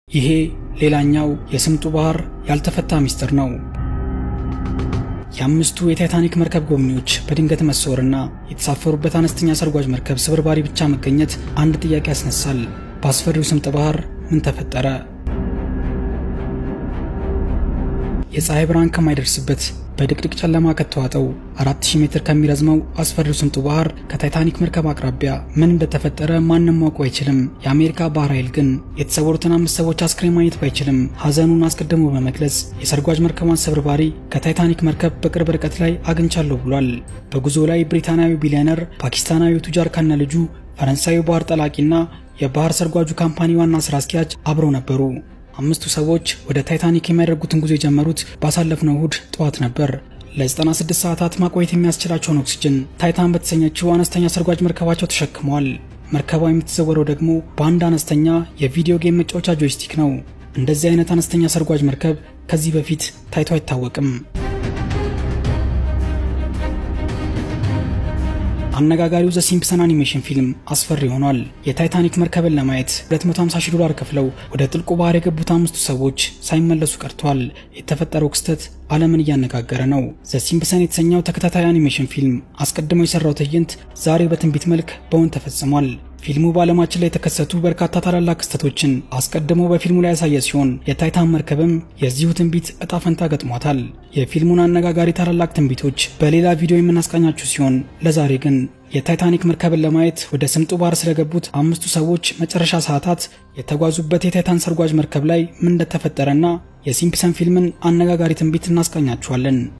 ይሄ ሌላኛው የስምጡ ባህር ያልተፈታ ሚስጥር ነው። የአምስቱ የታይታኒክ መርከብ ጎብኚዎች በድንገት መሰወርና የተሳፈሩበት አነስተኛ ሰርጓጅ መርከብ ስብርባሪ ብቻ መገኘት አንድ ጥያቄ ያስነሳል። በአስፈሪው ስምጥ ባህር ምን ተፈጠረ? የፀሐይ ብርሃን ከማይደርስበት በድቅድቅ ጨለማ ከተዋጠው 4000 ሜትር ከሚረዝመው አስፈሪው ስምጡ ባህር ከታይታኒክ መርከብ አቅራቢያ ምን እንደተፈጠረ ማንም ማወቅ አይችልም። የአሜሪካ ባህር ኃይል ግን የተሰወሩትን አምስት ሰዎች አስክሬን ማግኘት ባይችልም ሐዘኑን አስቀድሞ በመግለጽ የሰርጓጅ መርከቧን ስብርባሪ ከታይታኒክ መርከብ በቅርብ ርቀት ላይ አግኝቻለሁ ብሏል። በጉዞ ላይ ብሪታንያዊ ቢሊዮነር፣ ፓኪስታናዊ ቱጃር ከነ ልጁ፣ ፈረንሳዊ ባህር ጠላቂና የባህር ሰርጓጁ ካምፓኒ ዋና ስራ አስኪያጅ አብረው ነበሩ። አምስቱ ሰዎች ወደ ታይታኒክ የሚያደርጉትን ጉዞ የጀመሩት ባሳለፍነው እሁድ ጠዋት ነበር። ለ96 ሰዓታት ማቆየት የሚያስችላቸውን ኦክሲጅን ታይታን በተሰኘችው አነስተኛ ሰርጓጅ መርከባቸው ተሸክመዋል። መርከቧ የምትዘወረው ደግሞ በአንድ አነስተኛ የቪዲዮ ጌም መጫወቻ ጆይስቲክ ነው። እንደዚህ አይነት አነስተኛ ሰርጓጅ መርከብ ከዚህ በፊት ታይቶ አይታወቅም። አነጋጋሪው ዘ ሲምፕሰን አኒሜሽን ፊልም አስፈሪ ሆኗል። የታይታኒክ መርከብን ለማየት 250 ሺህ ዶላር ከፍለው ወደ ጥልቁ ባህር የገቡት አምስቱ ሰዎች ሳይመለሱ ቀርቷል። የተፈጠረው ክስተት ዓለምን እያነጋገረ ነው። ዘ ሲምፕሰን የተሰኘው ተከታታይ አኒሜሽን ፊልም አስቀድሞ የሰራው ትዕይንት ዛሬ በትንቢት መልክ በእውን ተፈጽሟል። ፊልሙ በዓለማችን ላይ የተከሰቱ በርካታ ታላላቅ ክስተቶችን አስቀድሞ በፊልሙ ላይ ያሳየ ሲሆን የታይታን መርከብም የዚሁ ትንቢት እጣ ፈንታ ገጥሟታል። የፊልሙን አነጋጋሪ ታላላቅ ትንቢቶች በሌላ ቪዲዮ የምናስቃኛችሁ ሲሆን ለዛሬ ግን የታይታኒክ መርከብን ለማየት ወደ ስምጡ ባህር ስለገቡት አምስቱ ሰዎች መጨረሻ ሰዓታት የተጓዙበት የታይታን ሰርጓጅ መርከብ ላይ ምን እንደተፈጠረና የሲምፕሰን ፊልምን አነጋጋሪ ትንቢት እናስቃኛችኋለን።